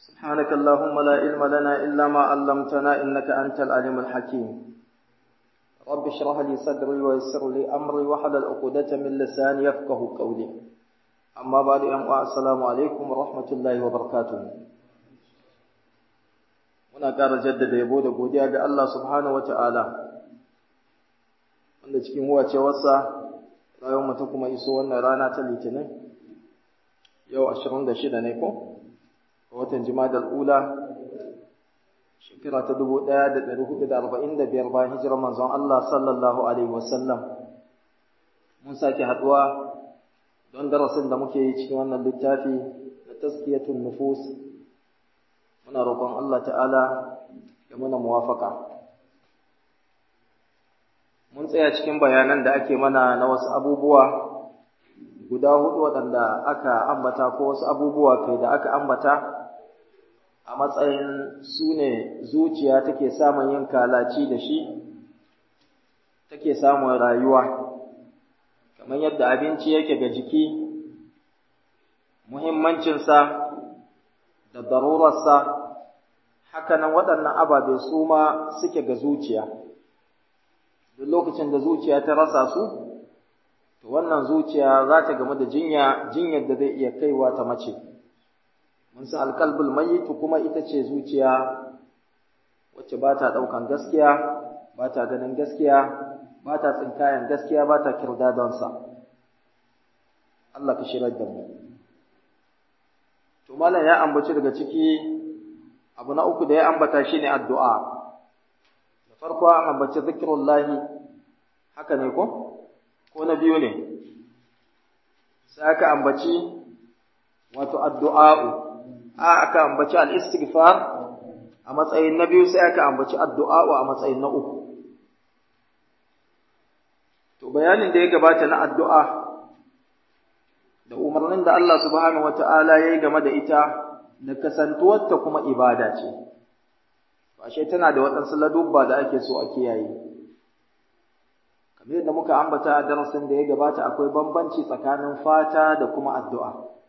سبحانك اللهم لا علم لنا إلا ما علمتنا إنك أنت العليم الحكيم رب اشرح لي صدري ويسر لي أمري وحلل عقدة من لساني يفقه قولي أما بعد السلام عليكم ورحمة الله وبركاته muna ƙara jaddada yabo da godiya ga Allah subhanahu wata'ala wanda cikin huwacewarsa rayuwar mu ta kuma iso wannan rana ta litinin yau 26 ne ko a watan jimadal ula shekara ta 1445 bayan hijirar manzon Allah sallallahu alaihi wasallam mun sake haduwa don darasin da muke yi cikin wannan littafi na tazkiyatun nufus muna roƙon Allah ta'ala ya muna muwafaka mun tsaya cikin bayanan da ake mana na wasu abubuwa guda hudu waɗanda aka ambata ko wasu abubuwa kai da aka ambata a matsayin su ne zuciya take samun yin kalaci da shi take samun rayuwa kamar yadda abinci yake ga jiki muhimmancinsa da darurarsa hakanan waɗannan ababe su ma suke ga zuciya duk lokacin da zuciya ta rasa su to wannan zuciya za ta game da jinya jinyar da zai iya kaiwa ta mace mun san alqalbul mayyit kuma ita ce zuciya wacce ba ta ɗaukan gaskiya ba ta ganin gaskiya ba ta tsinkayen gaskiya ba ta kirdadonsa Allah ka shirar da mu to malam ya ambaci daga ciki abu na uku da ya ambata shine addu'a da farko an ambaci zikrullahi haka ne ko ko na biyu ne sai aka ambaci wato addu'a'u a aka ambaci al-istighfar a matsayin na biyu sai aka ambaci addu'a'u a matsayin na uku to bayanin da ya gabata na addu'a da umarnin da Allah subhanahu wata'ala ya yi game da ita da kasantuwarta kuma ibada ce, ashe tana da waɗansu ladubba da ake so a kiyaye. Kamar yadda muka ambata a darasin da ya gabata akwai bambanci tsakanin fata da kuma addu'a.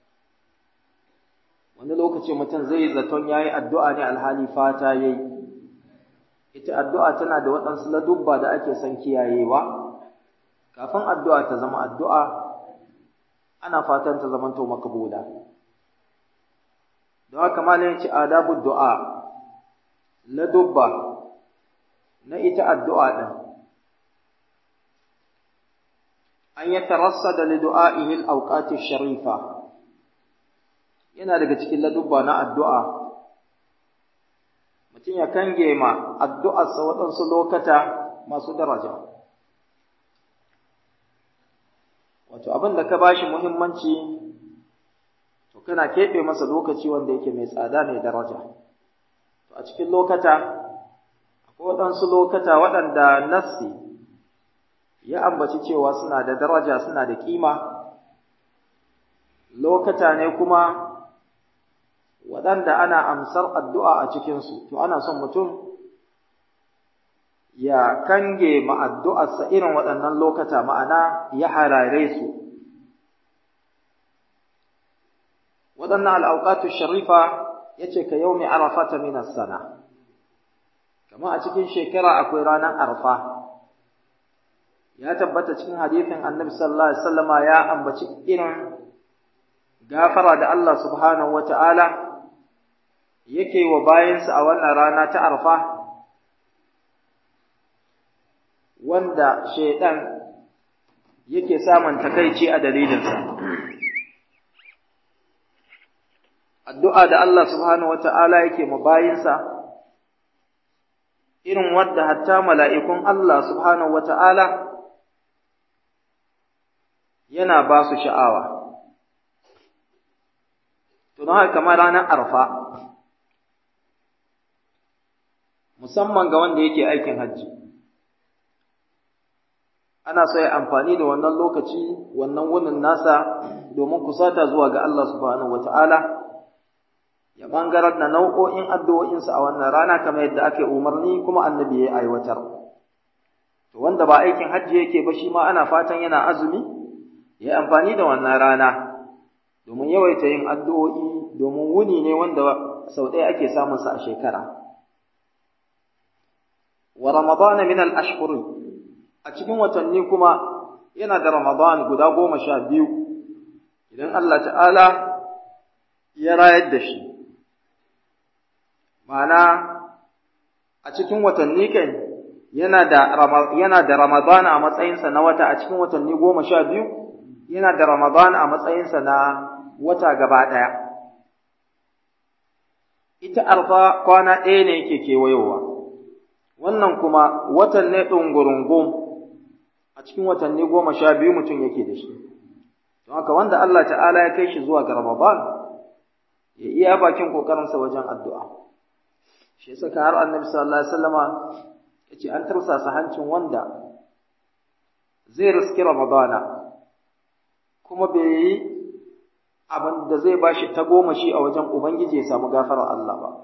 Wani lokaci mutum zai yi zaton ya yi addu'a ne alhali fata ya yi. Ita addu'a tana da waɗansu ladubba da ake son kiyayewa, kafin addu'a ta zama addu'a, ana fatan ta zamanto makabula. don haka malam ya ce adabu du'a la dubba na ita addu'a din an ya tarassada li du'a'ihi al-awqati sharifa yana daga cikin ladubba na addu'a mutum ya kange ma addu'arsa waɗansu lokata masu daraja wato abin da ka bashi muhimmanci to kana keɓe masa lokaci wanda yake mai tsada mai daraja to a cikin lokata akwai waɗansu lokata waɗanda nassi ya ambaci cewa suna da daraja suna da ƙima lokata ne kuma waɗanda ana amsar addu'a a cikinsu to ana son mutum ya kange ma'addu'arsa irin waɗannan lokata ma'ana ya harare su waɗannan al'auƙatu sharifa ya ce ka yau mai arafata minas sana, kama a cikin shekara akwai ranar arfa, ya tabbata cikin hadithin annabi sallallahu Alaihi wasallama ya ambaci irin gafara da Allah subhanahu wa ta'ala yake wa bayansa a wannan rana ta arfa, wanda shaiɗan yake samun takaici a dalilinsa. addu'a da Allah subhanahu wa ta'ala yake mabayinsa, irin wadda hatta mala'ikun Allah subhanahu wa ta'ala yana ba su sha'awa. Tunan haka kamar ranar arfa, musamman ga wanda yake aikin hajji. Ana so ya amfani da wannan lokaci, wannan wunin nasa domin kusata zuwa ga Allah subhanahu wa ta'ala. ya ɓangarar da nau'o'in addu'o'insa a wannan rana kamar yadda ake umarni kuma annabi ya aiwatar. To wanda ba aikin hajji yake ba shi ma ana fatan yana azumi, ya amfani da wannan rana, domin yawaita yin addu'o'i domin wuni ne wanda sau ɗaya ake samun sa a shekara wa ramadan min al-ashhur a cikin watanni kuma yana da ramadan guda goma sha biyu idan Allah ta'ala ya rayar da shi ma'ana a cikin watanni kai yana da yana da ramadan a matsayinsa na wata a cikin watanni goma sha biyu yana da ramadan a matsayinsa na wata gaba ɗaya ita arfa kwana ɗaya ne yake kewayowa wannan kuma watan ne ɗungurungun a cikin watanni goma sha biyu mutum yake da shi don haka wanda Allah ta'ala ya kai shi zuwa ga Ramadan ya iya bakin kokarinsa wajen addu'a shi yasa ka har annabi sallallahu alaihi wasallama yace an tursasa hancin wanda zai riski Ramadana kuma bai yi abin da zai bashi ta goma shi a wajen Ubangiji ya samu gafarar Allah ba.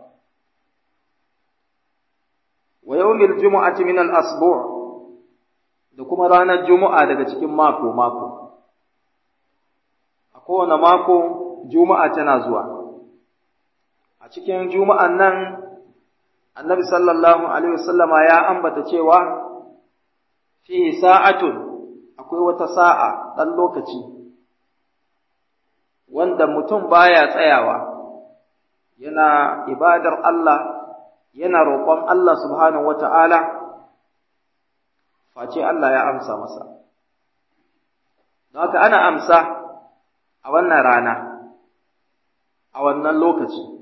Wa yawmil jumu'ati min al-asbu' da kuma ranar Juma'a daga cikin mako mako. A kowane mako Juma'a tana zuwa. A cikin Juma'an nan Annabi sallallahu alaihi wasallama ya ambata cewa fi sa'atun akwai wata sa'a ɗan lokaci wanda mutum baya tsayawa yana ibadar Allah yana roƙon Allah subhanahu wata'ala face Allah ya amsa masa don haka ana amsa a wannan rana a wannan lokaci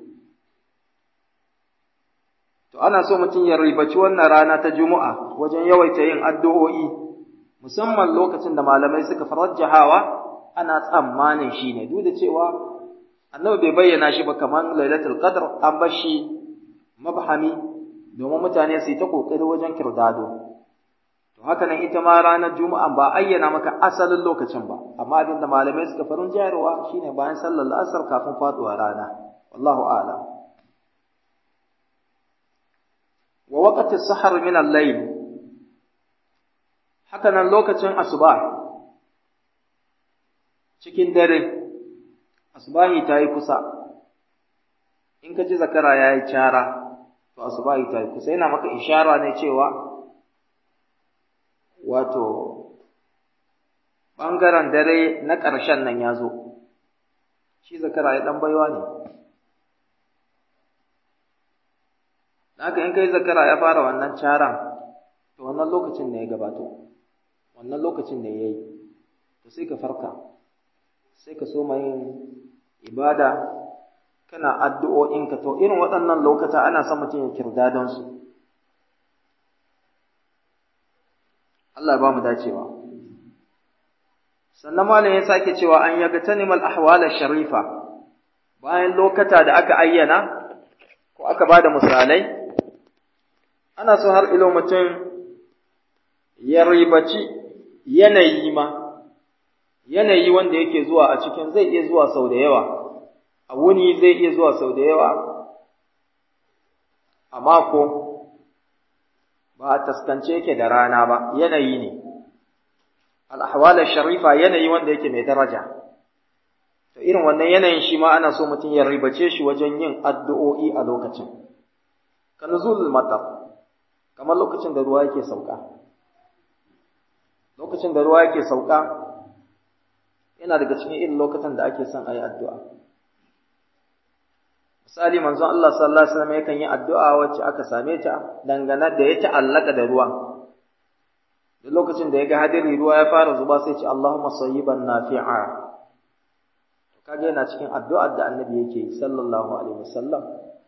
to ana so mutum ya ribaci wannan rana ta juma'a wajen yawaita yin addu'o'i musamman lokacin da malamai suka farajjahawa ana tsammanin shi ne duk da cewa annabi bai bayyana shi ba kamar lailatul qadr an bar shi mabhami domin mutane su yi ta kokari wajen kirdado to haka nan ita ma ranar juma'a ba ayyana maka asalin lokacin ba amma abinda malamai suka farin jayarwa shine bayan sallar asar kafin faduwa rana wallahu a'lam wa waqti sahar min al-layl haka nan lokacin asuba cikin dare asubahi ta yi kusa in ka ji zakara ya yi cara to asubahi ta yi kusa yana maka ishara ne cewa wato ɓangaren dare na ƙarshen nan ya zo shi zakara ya ɗan baiwa ne haka in kai zakara ya fara wannan caran to wannan lokacin ne ya gabato wannan lokacin ne ya yi to sai ka farka sai ka so yin ibada kana addu'o'inka to irin waɗannan lokata ana son mutum ya kirda don su Allah ya ba mu dacewa sannan malam ya sake cewa an yaga tanimal ahwal sharifa bayan lokata da aka ayyana ko aka ba da misalai ana so har ilo mutum ya ribaci yanayi ma yanayi wanda yake zuwa a cikin zai iya zuwa sau da yawa a wuni zai iya zuwa sau da yawa a mako ba a taskance yake da rana ba yanayi ne al'ahwal sharifa yanayi wanda yake mai daraja to irin wannan yanayin shi ma ana so mutum ya ribace shi wajen yin addu'o'i a lokacin ka nuzul matar kamar lokacin da ruwa yake sauka lokacin da ruwa yake sauka yana daga cikin irin lokacin da ake son a yi addu'a misali manzon Allah sallallahu alaihi wasallam yakan yi addu'a wacce aka same ta dangane da ya ta'allaka da ruwa da lokacin da ya ga hadiri ruwa ya fara zuba sai ce Allahumma sayyiban nafi'a to kage yana cikin addu'ar da annabi yake sallallahu alaihi wasallam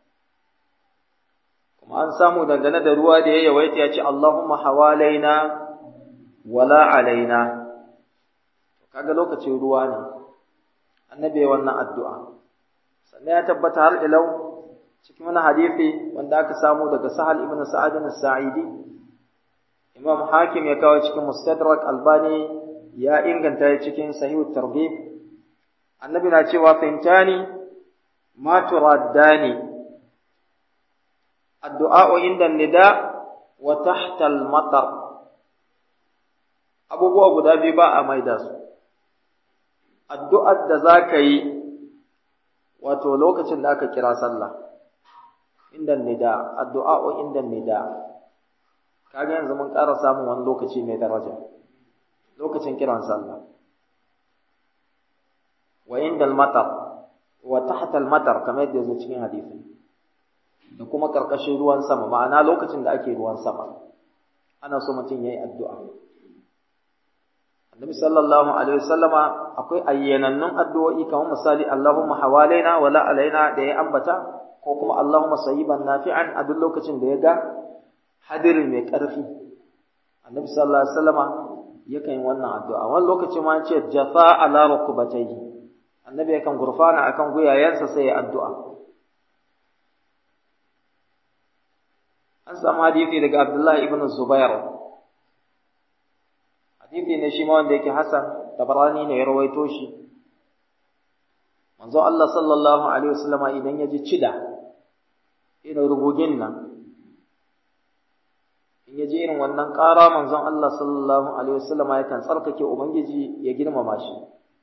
kuma an samu dangane da ruwa da ya yawaita ya ce Allahumma hawalaina wala alaina to kaga lokacin ruwa ne annabi wannan addu'a sannan ya tabbata har ilau cikin wani hadisi wanda aka samu daga Sahal ibn Sa'ad as-Sa'idi Imam Hakim ya kawo cikin Mustadrak Albani ya inganta ya cikin Sahih Targhib Annabi na cewa fintani ma turaddani addu'a inda nida wa tahta al-matar abubuwa guda biyu ba a maida su addu'ar da zaka yi wato lokacin da aka kira sallah inda nida addu'a inda nida kaga yanzu mun ƙara samun wani lokaci mai daraja lokacin kiran sallah wa inda al-matar wa tahta al-matar kamar yadda yazo cikin hadisi da kuma karkashin ruwan sama ma'ana lokacin da ake ruwan sama ana so mutum yayi addu'a Annabi sallallahu alaihi wasallama akwai ayyanannun addu'o'i kamar misali Allahumma hawalaina wa la alaina da ya ambata ko kuma Allahumma sayyiban nafi'an a duk lokacin da ya ga hadiri mai ƙarfi Annabi sallallahu alaihi wasallama yakan yi wannan addu'a wani lokaci ma ce jafa ala rukubatayhi Annabi yakan gurfana akan guyayensa sai ya addu'a an samu hadisi daga Abdullah ibn Zubair hadisi ne shi ma wanda yake Hassan Tabarani ne ya rawaito shi manzo Allah sallallahu alaihi wasallama idan ya ji cida irin rugugin nan in ya ji irin wannan ƙara manzon Allah sallallahu alaihi wasallama yakan tsarkake ubangiji ya girmama shi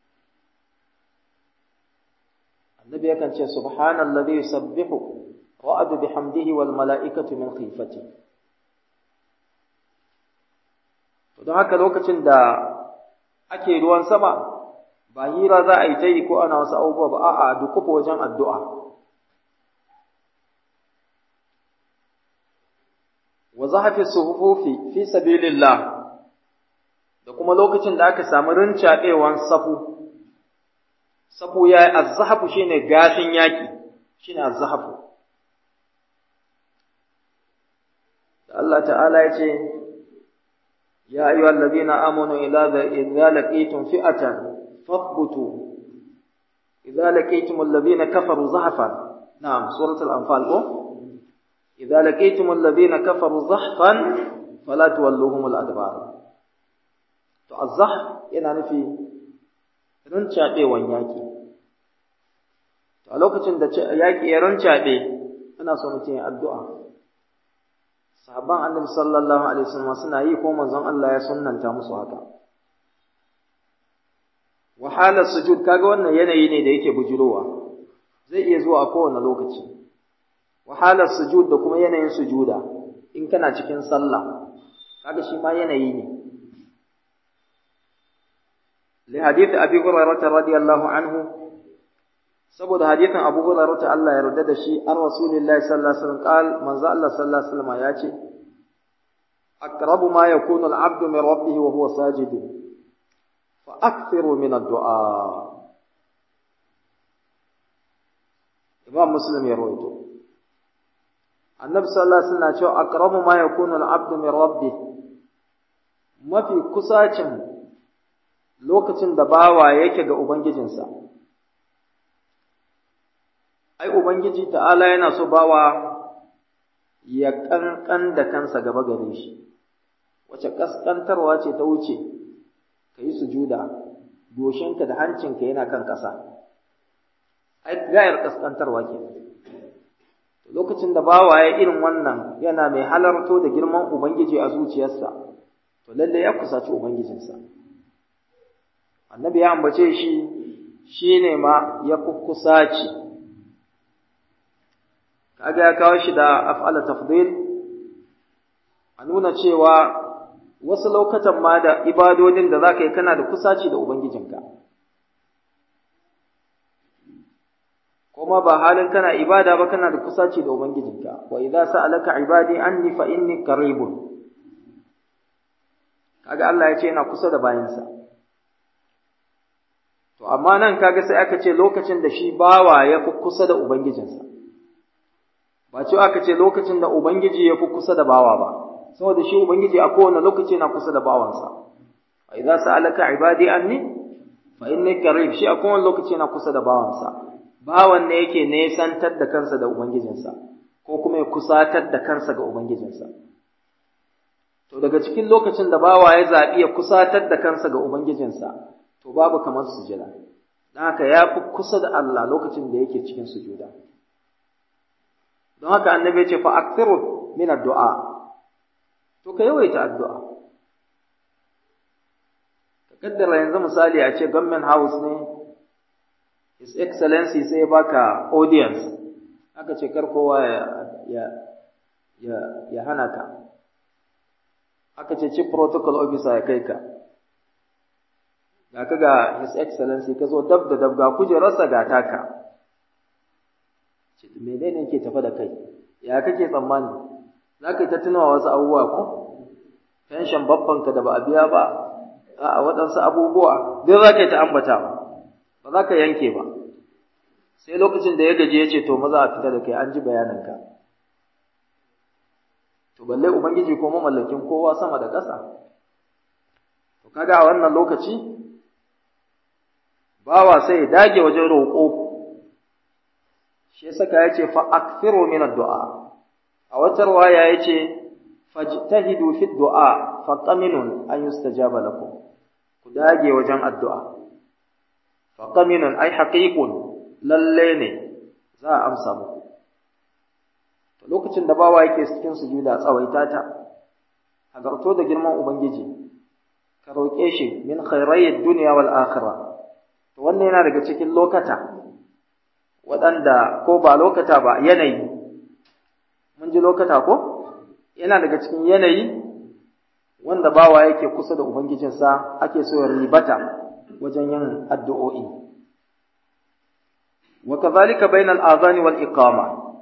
annabi yakan ce subhanallazi yusabbihu وأد بحمده والملائكة من خيفته don haka lokacin da ake ruwan sama ba hira za a yi ta yi ko ana wasu abubuwa ba a'a dukufa wajen addu'a wa zahafi suhufi fi sabilillah da kuma lokacin da aka samu rincaɗewan safu safu ya yi azzahafu shine gashin yaki shine azzahafu Allah ta'ala ya ce, Ya ayyuhal ladina amanu idza laqitum fi'atan fathbutu idza laqitum alladhina kafaru zahfan na'am suratul anfal ko idza laqitum alladhina kafaru zahfan fala tuwalluhum al-adbar to az-zahf yana nufi rincaɗewan yaki to a lokacin da yaki ya rincaɗe ana so mutum ya addu'a sahabban annabi sallallahu alaihi wasallam suna yi ko manzon Allah ya sunnanta musu haka wahalar sujud kaga wannan yanayi ne da yake bujurowa zai iya zuwa a kowane lokaci wahalar sujud da kuma yanayin sujuda in kana cikin sallah kaga shi ma yanayi ne li hadith abi hurairah radiyallahu anhu saboda hadithin Abu Hurairah ta Allah ya yarda da shi an Rasulullahi sallallahu alaihi wasallam qal manzo Allah sallallahu alaihi wasallam ya ce aqrabu ma yakunu al-'abdu min rabbih wa huwa sajid fa akthiru min ad-du'a Imam Muslim ya rawaito Annabi sallallahu alaihi wasallam ya ce aqrabu ma yakunu al-'abdu min rabbih mafi kusacin lokacin da bawa yake ga ubangijinsa ai ubangiji ta'ala yana so bawa ya kankan da kansa gaba gare shi wace kaskantarwa ce ta wuce ka yi sujuda goshinka da hancinka yana kan ƙasa ai gayar kaskantarwa ke lokacin da bawa ya irin wannan yana mai halarto da girman ubangiji a zuciyarsa to lalle ya kusaci ubangijinsa annabi ya ambace shi shine ma ya kusaci kaga ya kawo shi da af'ala tafdil a nuna cewa wasu lokacin ma da ibadodin da zaka yi kana da kusaci da ubangijinka kuma ba halin kana ibada ba kana da kusaci da ubangijinka wa idza sa'alaka ibadi anni fa inni qaribun kaga Allah ya ce yana kusa da bayansa to amma nan kaga sai aka ce lokacin da shi bawa ya fi kusa da ubangijinsa ba cewa aka ce lokacin da Ubangiji ya fi kusa da bawa ba, saboda shi Ubangiji a kowane lokaci na kusa da bawansa. Wa idza sa'alaka ibadi anni fa inni qarib shi a kowane lokaci na kusa da bawansa. Bawan ne yake nesantar da kansa da Ubangijinsa ko kuma ya kusatar da kansa ga Ubangijinsa. To daga cikin lokacin da bawa ya zaɓi ya kusatar da kansa ga Ubangijinsa, to babu kamar sujada. Don haka ya fi kusa da Allah lokacin da yake cikin sujuda. don haka annabi ya ce fa akthiru min addu'a to ka yawaita addu'a ka kaddara yanzu misali a ce government house ne his excellency sai baka audience aka ce kar kowa ya ya ya hana ka aka ce chief protocol officer ya kai ka ga ka ga his excellency ka zo dab da dab ga kujerarsa ga taka ce menene ke tafa da kai ya kake tsammani za ka yi ta tunawa wasu abubuwa ko pension babbanka da ba a biya ba a waɗansu abubuwa duk za ka yi ta ambata ba za ka yanke ba sai lokacin da ya gaji ya ce to maza a fita da kai an ji bayaninka to balle ubangiji ko mamallakin kowa sama da ƙasa to kaga a wannan lokaci bawa sai ya dage wajen roƙo shi saka ya ce fa akthiru min ad-du'a a wata riwaya ya ce fajtahidu fi ad-du'a fa qaminun an yustajaba lakum ku dage wajen addu'a fa qaminun ay haqiqun lalle ne za a amsa muku to lokacin da bawa yake cikin sujuda tsawaita ta hagarto da girman ubangiji ka roƙe shi min khairayid dunya wal akhirah to wannan yana daga cikin lokata waɗanda ko ba lokata ba yanayi mun ji lokata ko yana daga cikin yanayi wanda bawa yake kusa da ubangijinsa ake so ya ribata wajen yin addu'o'i وكذلك بين الآذان والإقامة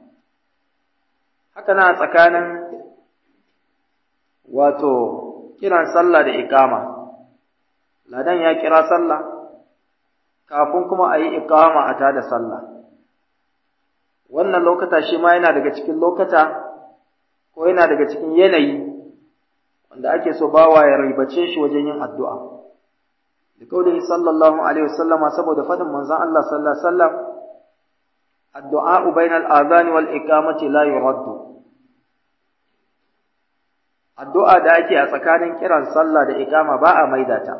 haka na tsakanin wato kiran sallah da iqama ladan ya kira sallah kafin kuma a yi iqama a tada sallah wannan lokata shi ma yana daga cikin lokata ko yana daga cikin yanayi wanda ake so bawa ya ribace shi wajen yin addu'a da kaulihi sallallahu alaihi wasallama saboda fadin manzon Allah sallallahu alaihi wasallam الدعاء بين الآذان والإقامة لا يرد addu'a da ake a tsakanin kiran sallah da iqama ba a maida ta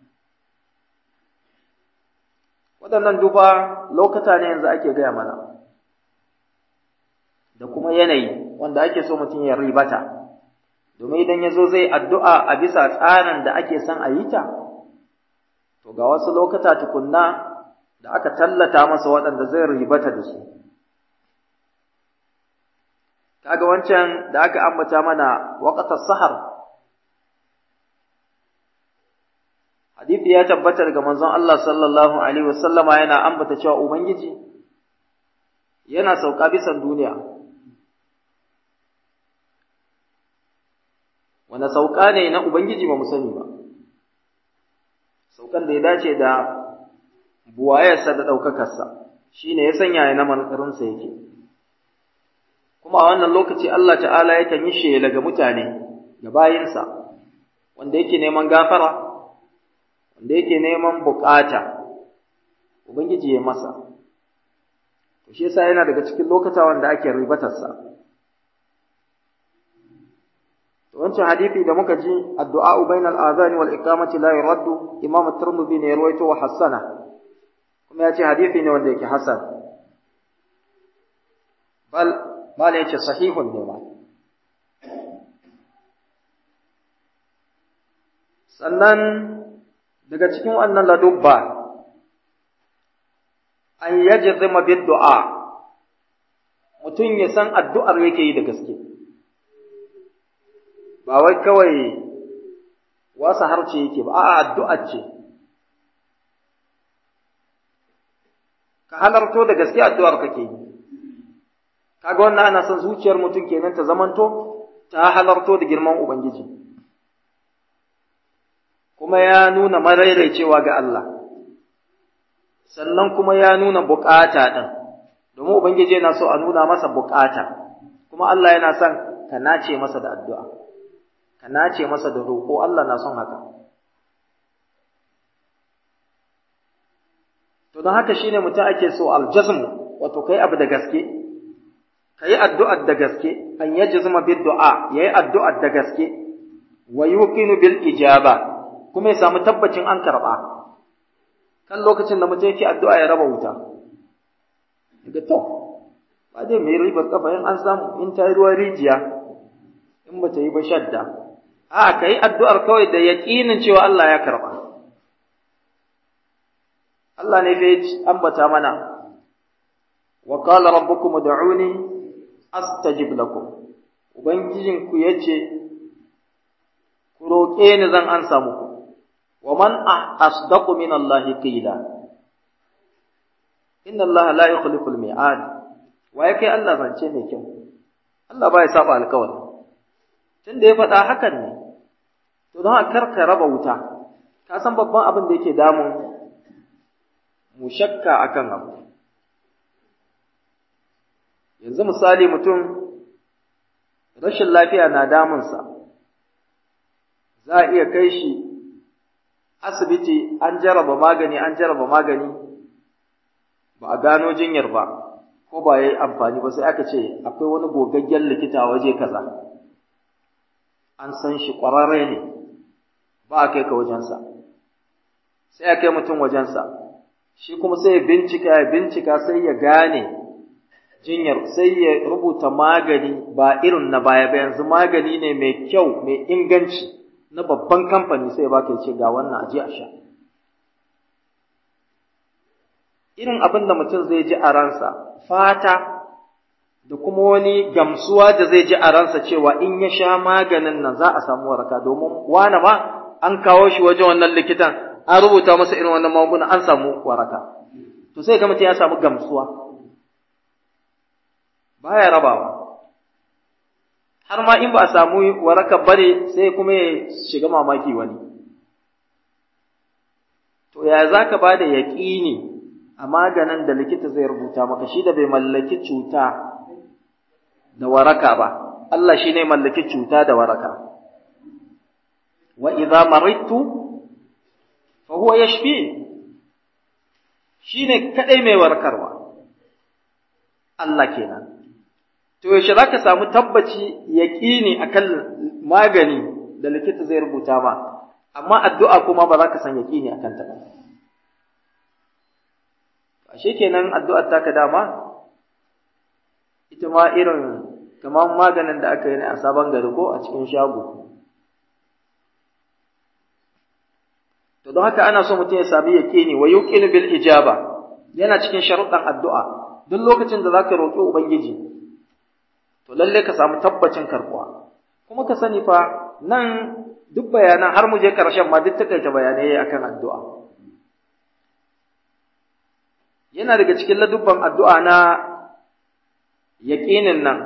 waɗannan duba lokata ne yanzu ake gaya mana da kuma yanayi wanda ake so mutum ya ribata domin idan ya zo zai addu'a a bisa tsarin da ake son a yi ta to ga wasu lokata tukunna da aka tallata masa waɗanda zai ribata da su. Kaga wancan da aka ambata mana waƙatar sahar, hadithi ya tabbatar ga manzon Allah sallallahu Alaihi wasallama yana ambata cewa Ubangiji yana sauka bisan duniya. Wane sauka ne na Ubangiji ba mu sani ba, saukan da ya dace da buwayarsa da ɗaukakarsa shi ne ya sanya ya naman ƙarinsa yake kuma a wannan lokaci Allah ta'ala ya yi shela ga mutane ga bayinsa wanda yake neman gafara wanda yake neman bukata ubangiji ya masa to shi yasa yana daga cikin lokata wanda ake ribatarsa to wancan hadisi da muka ji addu'a bainal azani wal iqamati la yuraddu imam at-tirmidhi ne ya rawaito wa hassana kuma ya ce hadithi ne wanda yake hasan bal bal ya ce sahihun ne ma sannan daga cikin wannan ladubba an yajzima bid du'a mutum ya san addu'ar yake yi da gaske ba wai kawai wasa harce yake ba a'a addu'ar ce ka halarto da gaske addu'ar kake yi kaga wannan ana son zuciyar mutum kenan ta zamanto ta halarto da girman ubangiji kuma ya nuna maraicewa ga Allah sannan kuma ya nuna bukata din domin ubangiji yana so a nuna masa bukata kuma Allah yana son ka nace masa da addu'a ka nace masa da roƙo Allah na son haka To don haka shine mutum ake so aljazmu wato kai abu da gaske kai addu'ar da gaske an yajzuma bid du'a yayi addu'ar da gaske wa yuqinu bil ijaba kuma ya samu tabbacin an karba kan lokacin da mutum yake addu'a ya raba wuta daga to ba dai mai ribar kafa in an samu in ta yi ruwan rijiya in ba ta yi ba shadda a kai addu'ar kawai da yaƙinin cewa Allah ya karba Allah ne fa ambata mana wa qala rabbukum ud'uni astajib lakum ubangijinku yace ku roƙe ni zan ansa muku wa man asdaqu min Allah qila inna Allah la yukhlifu al-mi'ad wa yake Allah zance mai kyau Allah ba ya saba alƙawari tunda ya faɗa hakan ne to don a karka raba wuta ka san babban abin da yake damun mu shakka akan abu yanzu misali mutum rashin lafiya na damunsa za a iya kai shi asibiti an jaraba magani an jaraba magani ba a gano jinyar ba ko ba ya yi amfani ba sai aka ce akwai wani gogaggen likita waje kaza an san shi ƙwararre ne ba a kai ka wajensa sai a kai mutum wajensa shi kuma sai ya bincika ya bincika sai ya gane jinyar sai ya rubuta magani ba irin na baya ba yanzu magani ne mai kyau mai inganci na babban kamfani sai baka ce ga wannan aje a sha irin abin da mutum zai ji a ransa fata da kuma wani gamsuwa da zai ji a ransa cewa in ya sha maganin nan za a samu waraka domin wane ma an kawo shi wajen wannan likitan an rubuta masa irin wannan magunguna an samu waraka to sai ga mutum ya samu gamsuwa baya rabawa har ma in ba a samu waraka bare sai kuma ya shiga mamaki wani to ya za ka ba da yaƙini a maganin da likita zai rubuta maka shi da bai mallaki cuta da waraka ba Allah shi ne mallaki cuta da waraka wa idza maridtu fa huwa yashfi shine kadai mai warkarwa Allah kenan to yaushe zaka samu tabbaci yaqini akan magani da likita zai rubuta ma amma addu'a kuma ba za ka san yaqini akan ta ba ashe kenan addu'ar taka dama ita ma irin kamar maganin da aka yi ne a sabon gari ko a cikin shago to don haka ana so mutum ya sami yaqini wa yuqinu bil ijaba yana cikin sharuɗan addu'a duk lokacin da zaka roƙi ubangiji to lalle ka samu tabbacin karbuwa kuma ka sani fa nan duk bayanan har mu je karshen ma duk takaita bayanai akan addu'a yana daga cikin ladubban addu'a na yaƙinin nan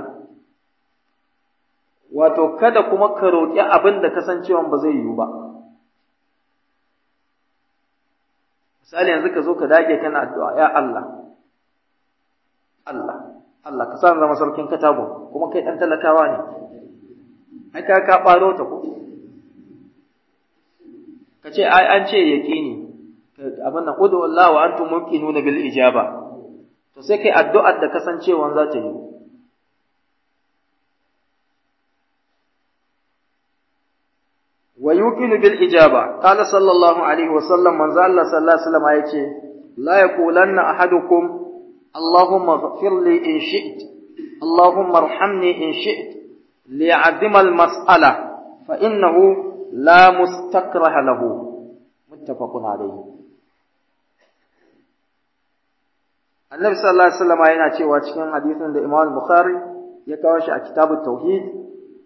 wato kada kuma ka roƙi abin da kasancewan ba zai yiwu ba misali yanzu ka zo ka dage kana addu'a ya Allah Allah Allah ka sa zama sarkin katago kuma kai dan talakawa ne ai ka ka baro ta ko ka ce ai an ce yaqini abin nan udu Allah wa antum muqinuna bil ijaba to sai kai addu'ar da kasancewan za ta yi wa yuqinu bil ijaba qala sallallahu alaihi wa sallam manzo Allah sallallahu alaihi wasallam yace la yaqulanna ahadukum allahumma ighfir li in shi'ta allahumma arhamni in shi'ta li'azima al mas'ala fa innahu la mustakraha lahu muttafaqun alayhi annabi sallallahu alaihi wasallam yana cewa cikin hadisin da Imam Bukhari ya kawo shi a kitabut tauhid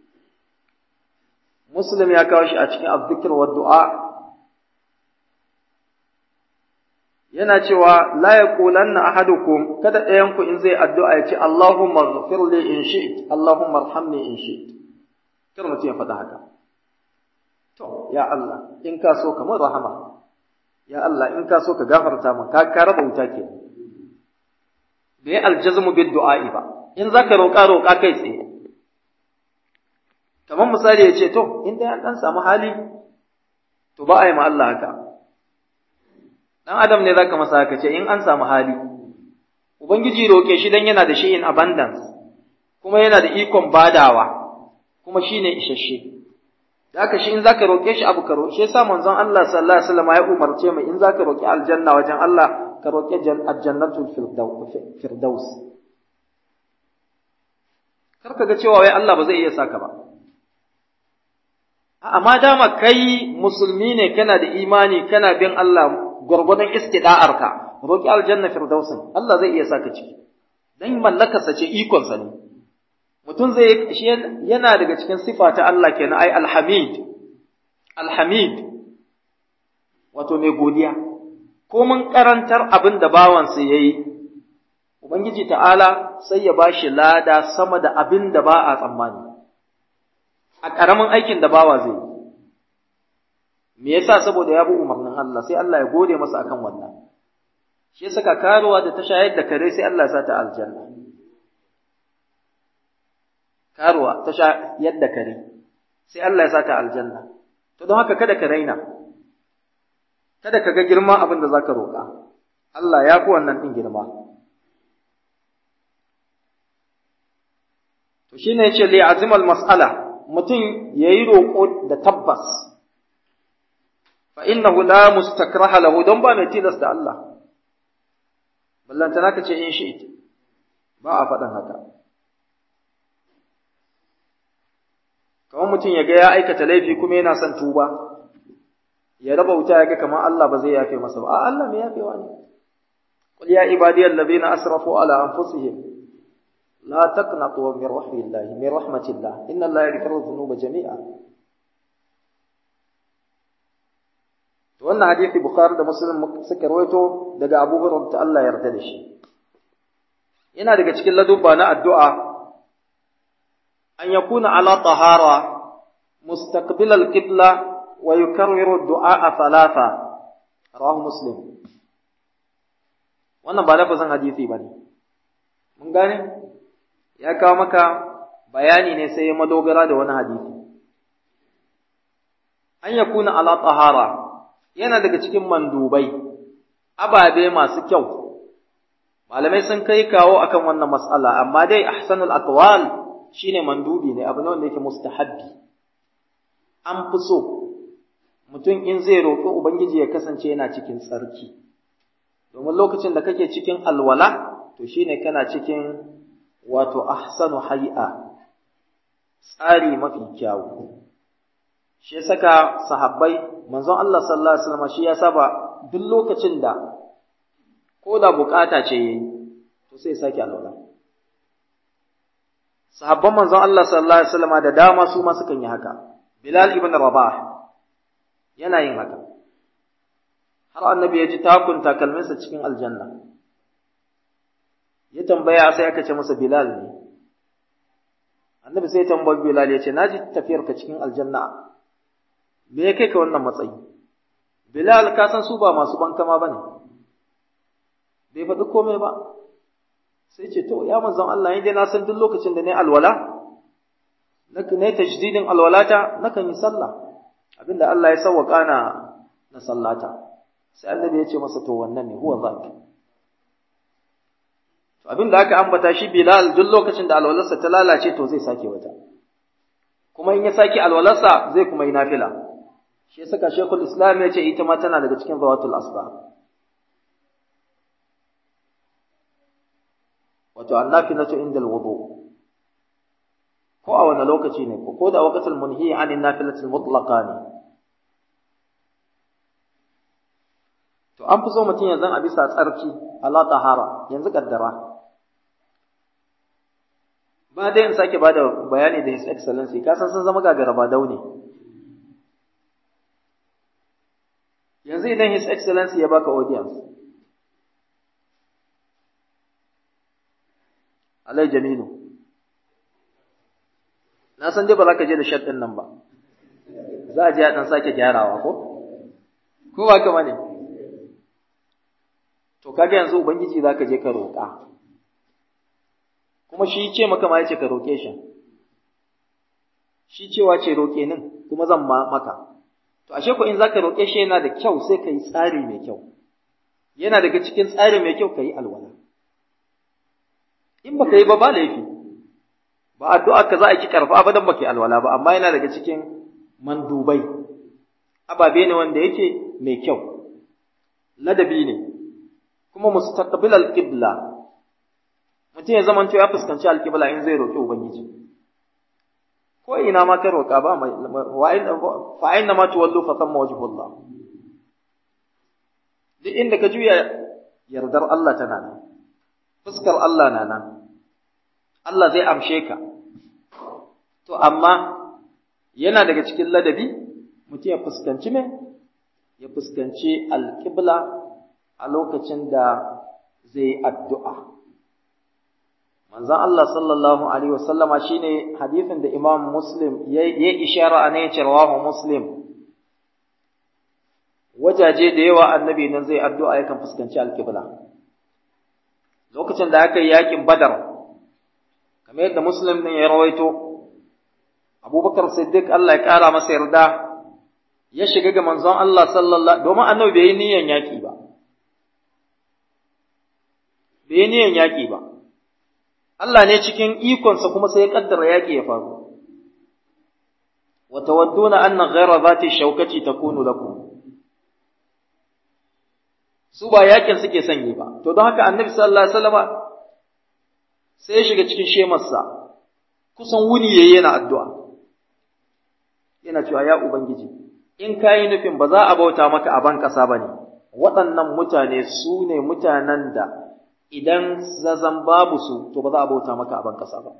Muslim ya kawo shi a cikin azzikir wa du'a yana cewa la yaqulanna ahadukum kada ɗayan ku in zai addu'a ya ce Allahumma ighfir li in shi'it Allahumma arhamni in shi'it kar mutum ya faɗa haka to ya Allah in ka so ka mun rahama ya Allah in ka so ka gafarta min ka ka raba wuta ke bai aljazmu bid du'a'i ba in zaka roƙa roƙa kai tsaye kamar misali ya ce to in dai an dan samu hali to ba a yi ma Allah haka dan adam ne zaka masa haka ce in an samu hali ubangiji roke shi dan yana da shi in abundance kuma yana da ikon badawa kuma shine isasshe da haka shi in zaka roke shi abu ka roke shi yasa manzon Allah sallallahu alaihi wasallam ya umarce mu in zaka roki aljanna wajen Allah ka roke aljannatul firdaus kar ka ga cewa wai Allah ba zai iya saka ba amma dama kai musulmi ne kana da imani kana bin Allah gwargwadon istida'arka roki aljanna firdausin Allah zai iya saka ciki dan mallakarsa ce ikonsa ne mutum zai shi yana daga cikin sifa ta Allah kenan ai alhamid alhamid wato mai godiya ko mun karantar abin da bawansa yayi ubangiji ta'ala sai ya bashi lada sama da abin da ba a tsammani a ƙaramin aikin da bawa zai yi me yasa saboda ya bi umarnin Allah sai Allah ya gode masa akan wannan shi yasa ka karuwa da ta shayar da kare sai Allah ya sa ta aljanna karuwa ta shayar da kare sai Allah ya sa ta aljanna to don haka kada ka raina kada ka ga girma abin da zaka roƙa Allah ya fi wannan din girma to shine yace li azimal mas'ala mutum yayi roƙo da tabbas fa innahu la mustakraha lahu don ba mai tilasta Allah ballantana ka ce in shi ba a faɗin haka kamar mutum ya ga ya aikata laifi kuma yana son tuba ya raba wuta ya ga kamar Allah ba zai yafe masa ba a Allah mai yafewa ne qul ya ibadiyal ladina asrafu ala anfusihim la taqnatu min rahmatillah min rahmatillah inna Allah yaghfiru dhunuba jami'a to wannan hadisi bukhari da muslim suka rawaito daga abu hurairah ta Allah yarda da shi yana daga cikin ladubba na addu'a an yakuna ala tahara mustaqbil al-qibla wa yukarriru ad-du'a thalatha rawahu muslim wannan ba lafazin hadisi bane mun gane ya kawo maka bayani ne sai ya madogara da wani hadisi an yakuna ala tahara yana daga cikin mandubai ababe masu kyau malamai sun kai kawo akan wannan mas'ala amma dai ahsanul aqwal shine mandubi ne abu ne wanda yake mustahabbi an fi so mutum in zai roƙi ubangiji ya kasance yana cikin tsarki domin lokacin da kake cikin alwala to shine kana cikin wato ahsanu hay'a tsari mafi kyawu shi ya saka sahabbai manzon Allah sallallahu alaihi wasallam shi ya saba duk lokacin da ko da bukata ce yayi to sai sake alwala sahabban manzon Allah sallallahu alaihi wasallam da dama su ma sukan yi haka Bilal ibn Rabah yana yin haka har annabi ya ji takun takalminsa cikin aljanna ya tambaya sai aka ce masa Bilal ne annabi sai tambayi Bilal ya ce naji tafiyarka cikin aljanna me ya kai ka wannan matsayi Bilal ka san su ba masu bankama bane bai faɗi komai ba sai ce to ya manzon Allah dai na san duk lokacin da ne alwala naka ne tajdidin alwalata nakan yi sallah abinda Allah ya sawwaka na na sallata sai annabi ya ce masa to wannan ne huwa zaka to abinda aka ambata shi Bilal duk lokacin da alwalarsa ta lalace to zai sake wata kuma in ya sake alwalarsa zai kuma yi nafila shi saka Sheikhul Islam ya ce ita ma tana daga cikin zawatul asba wato annafilatu inda alwudu ko a wani lokaci ne ko da waqtul munhi an nafilatul mutlaqa ne to an fi so mutum yanzu a bisa tsarki ala tahara yanzu kaddara ba dai in sake bada bayani da his excellency ka san sun zama gagara ba daune yanzu idan his excellency ya baka audience alai jamilu na san dai ba za ka je da shaɗin nan ba za a je a ɗan sake gyarawa ko ko ba ka bane to kaga yanzu ubangiji za ka je ka roƙa kuma shi ce maka ma ya ce ka roƙe shi shi cewa ce roƙe nin kuma zan ma maka to ashe ko in za ka roƙe shi yana da kyau sai ka yi tsari mai kyau yana daga cikin tsari mai kyau ka yi alwala in baka yi ba ba laifi ba addu'a ka za a ki karfa ba dan baka yi alwala ba amma yana daga cikin mandubai ababe ne wanda yake mai kyau ladabi ne kuma mustaqbil al-qibla mutum ya zamanto ya fuskanci al-qibla in zai roki ubangiji ko ina ma kai roka ba fa aina ma tuwallu fa thamma wajhullah duk inda ka juya yardar Allah tana nan fuskar Allah na nan Allah zai amshe ka to amma yana daga cikin ladabi mutum ya fuskanci me ya fuskanci alƙibla a lokacin da zai addu'a manzon Allah sallallahu alaihi wasallama shine hadisin da Imam Muslim ya ishara a ne rawahu Muslim wajaje da yawa annabi nan zai addu'a yakan fuskanci alƙibla lokacin da aka yi yakin Badar kamar yadda Muslim din ya rawaito Abubakar Siddiq Allah ya ƙara masa yarda ya shiga ga manzon Allah sallallahu domin annabi bai yi niyyar yaƙi ba bai yi niyyar yaƙi ba Allah ne cikin ikonsa kuma sai ya kaddara yaƙi ya faru wa tawadduna anna ghayra zati shawkati takunu lakum su ba yakin suke sanyi ba to don haka annabi sallallahu alaihi wasallama sai ya shiga cikin shemarsa kusan wuni yayi yana addu'a yana cewa ya ubangiji in kayi nufin ba za a bauta maka a ban ƙasa bane waɗannan mutane su ne mutanen da idan zazan babu su to ba za a bauta maka a ban ƙasa ba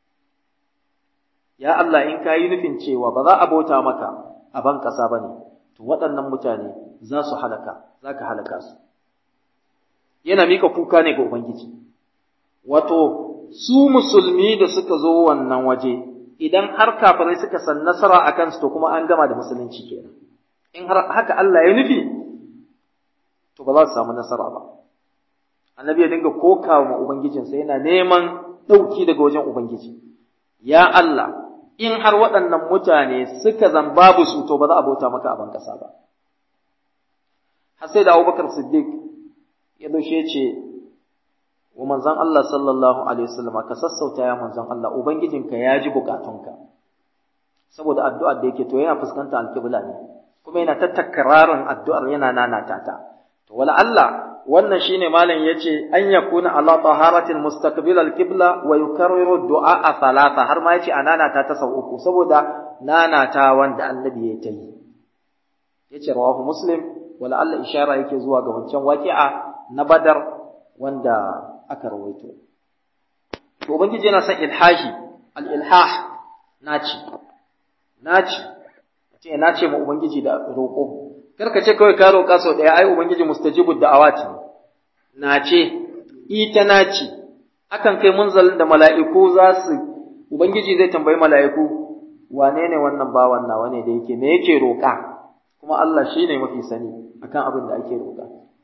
ya Allah in kayi nufin cewa ba za a bauta maka a ban ƙasa bane to waɗannan mutane za su halaka za ka halaka su yana mika kuka ne ga ubangiji wato su musulmi da suka zo wannan waje idan har kafirai suka san nasara a kansu to kuma an gama da musulunci kenan in har haka Allah ya nufi to ba za su samu nasara ba annabi ya dinga kokawa ma ubangijinsa yana neman ɗauki daga wajen ubangiji ya Allah in har waɗannan mutane suka zan babu su to ba za a bauta maka a ban ƙasa ba har sai da Abubakar Siddiq ya doshe ce wa manzon Allah sallallahu alaihi wasallam ka sassauta ya manzon Allah ubangijinka ya ji bukatunka saboda addu'ar da yake to yana fuskanta alƙibla ne kuma yana ta takrarin addu'ar yana nanata ta to wala Allah wannan shine malam yace an yakuna ala taharatin mustaqbil alqibla wa yukarriru du'a thalatha har ma yace ananata ta sau uku saboda nanata wanda annabi ya ta yi yace rawahu muslim wala Allah ishara yake zuwa ga wancan waqi'a na badar wanda aka rawaito to ubangiji yana son ilhahi al-ilhah naci naci ce nace ma ubangiji da roƙo kar ka ce kawai ka roƙa sau ɗaya ai ubangiji mustajibu da'awati nace ita naci akan kai munzalin da mala'iku za su ubangiji zai tambayi mala'iku wane ne wannan bawan nawa ne da yake me yake roƙa kuma Allah shine mafi sani akan abin da ake roƙa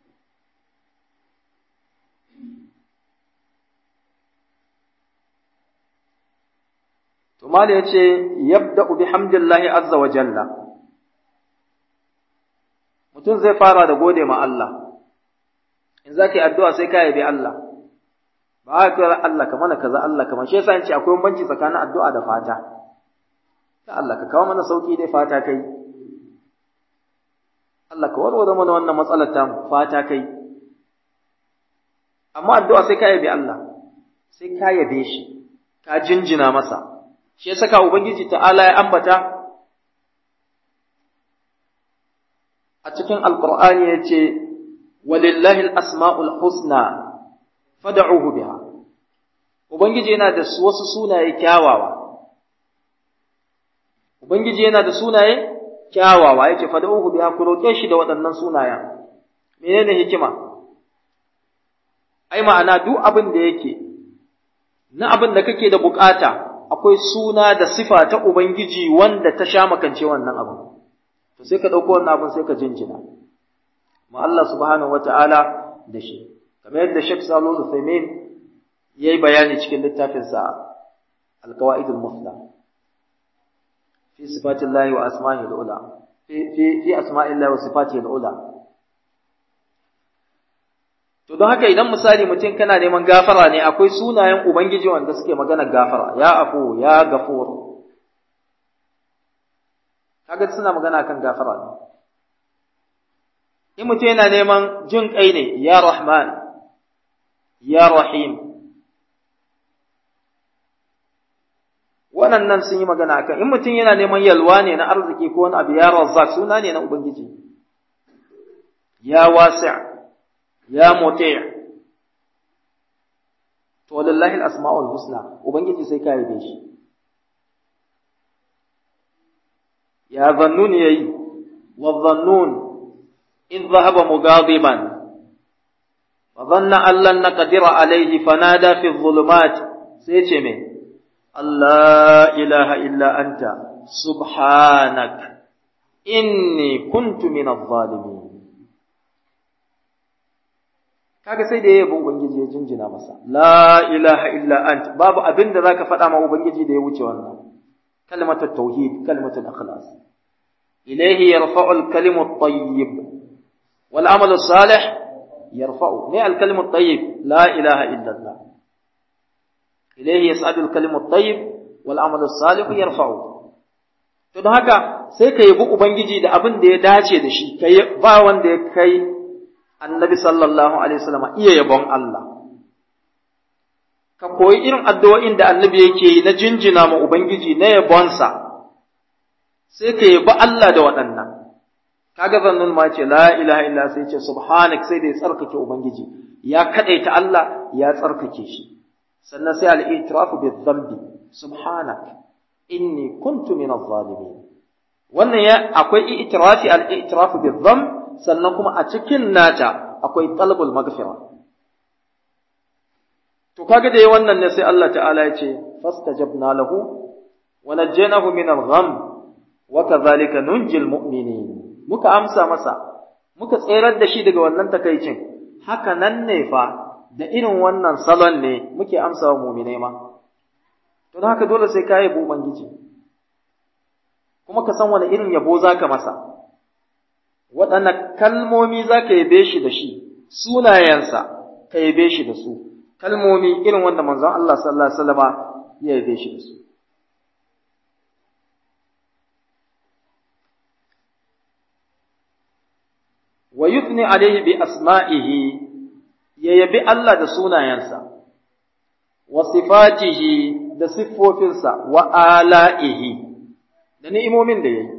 To mala ya ce, Yabda'u bi hamdillahi azza wa jalla, mutum zai fara da gode ma Allah, in za ka yi addu'a sai ka yabi Allah, ba a kira Allah ka mana kaza Allah kamar shi yasa ce akwai banci tsakanin addu'a da fata, ta Allah ka kawo mana sauƙi dai fata kai, Allah ka warware mana wannan matsalar ta fata kai, amma addu'a sai ka yabi Allah, sai ka yabe shi, ka jinjina masa. shi ya saka Ubangiji ta'ala ya ambata a cikin Alƙur'ani ya ce, Walillahi al'asma'ul husna fada'uhu biha. Ubangiji yana da wasu sunaye kyawawa. Ubangiji yana da sunaye kyawawa ya ce, Fada'uhu biha ku roƙe shi da waɗannan sunayen. Menene hikima? Ai, ma'ana duk abin da yake, na abin da kake da bukata, akwai suna da sifa ta Ubangiji wanda ta sha makance wannan abu. To sai ka ɗauko wannan abin sai ka jinjina. Ma Allah subhanahu wa ta'ala da shi. Kamar yadda Sheikh Salo Zuthaimin ya yi bayani cikin littafinsa Al-Qawa'idul Mufla. Fi sifatin lahi wa asma'i ula. Fi asma'in lahi wa sifati ula. To don haka idan misali mutum kana neman gafara ne akwai sunayen Ubangiji wanda suke magana gafara, ya afu, ya gafur. Kaga suna magana kan gafara ne. In mutum yana neman jin kai ne, ya Rahman, ya Rahim. Waɗannan sun yi magana akan in mutum yana neman yalwa ne na arziki ko wani abu ya Razzaq suna ne na Ubangiji. Ya wasi' ya muti' to lillahi al-asma'ul husna ubangiji sai ka yabe shi ya zannun yayi wa zannun in dhahaba mughadiban wa dhanna an lan naqdira alayhi fanada fi dhulumat sai ce me Allah ilaha illa anta subhanak inni kuntu min adh-dhalimin kaga sai da yayin ubangiji ya jinjina masa la ilaha illa ant babu abin da zaka faɗa ma ubangiji da ya wuce wannan kalmatut tauhid kalmatul ikhlas ilayhi yarfa'u al-kalimu at-tayyib wal 'amalu salih yarfa'u ne al-kalimu at-tayyib la ilaha illa allah ilayhi yas'adu al-kalimu at-tayyib wal 'amalu salih yarfa'u to don haka sai ka yabi ubangiji da abin da ya dace da shi kai ba wanda ya kai annabi sallallahu alaihi wasallam iya yabon Allah ka koyi irin addu'o'in da annabi yake yi na jinjina ma ubangiji na yabonsa sai ka yabi Allah da waɗannan kaga zannun ma ce la ilaha illa sai ce subhanak sai da ya tsarkake ubangiji ya kadaita Allah ya tsarkake shi sannan sai al-i'tirafu bi dhanbi subhanak inni kuntu min adh-dhalimin wannan ya akwai i'tirafi al-i'tirafu bi dhanb sannan kuma a cikin nata akwai talabul magfira to kaga da wannan ne sai Allah ta'ala ya ce fastajabna lahu wa najjaynahu min al-gham wa kadhalika nunjil mu'minin muka amsa masa muka tserar da shi daga wannan takaicin haka nan ne fa da irin wannan salon ne muke amsa wa mu'minai ma to don haka dole sai ka yabo ubangiji kuma ka san wani irin yabo zaka masa waɗanne kalmomi za ka yabe shi da shi sunayensa ka yabe shi da su kalmomi irin wanda manzon Allah sallallahu alaihi wasallama ya yabe shi da su wa yuthni alaihi bi asma'ihi ya yabi Allah da sunayensa wa sifatihi da siffofinsa wa ala'ihi da ni'imomin da yayi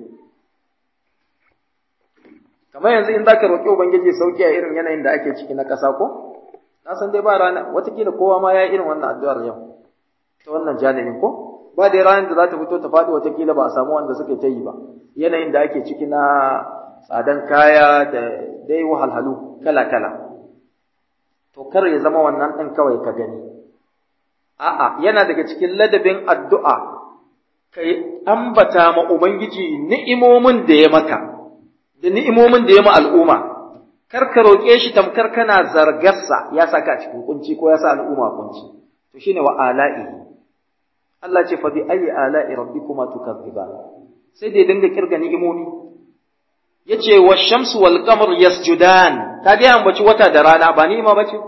kamar yanzu in zaka roƙi ubangiji sauki a irin yanayin da ake ciki na ƙasa ko na san dai ba rana watakila kowa ma ya yi irin wannan addu'ar yau ta wannan janibin ko ba dai ranar da za ta fito ta faɗi watakila ba a samu wanda suka ta yi ba yanayin da ake ciki na tsadan kaya da dai wahalhalu kala kala to kar ya zama wannan ɗin kawai ka gani a'a yana daga cikin ladabin addu'a kai ambata ma ubangiji ni'imomin da ya maka da ni'imomin da ya ma al'umma, kar ka roƙe shi tamkar kana zargarsa ya sa ka cikin kunci ko ya sa al'umma kunci, to shine wa ala'i. Allah ce fa bi ayi ala'i rabbikuma tukazziban. Sai da ya dinga kirga ni'imomi. Yace wa shamsu wal qamar yasjudan. Ka ga ambaci wata da rana ba ni'ima bace?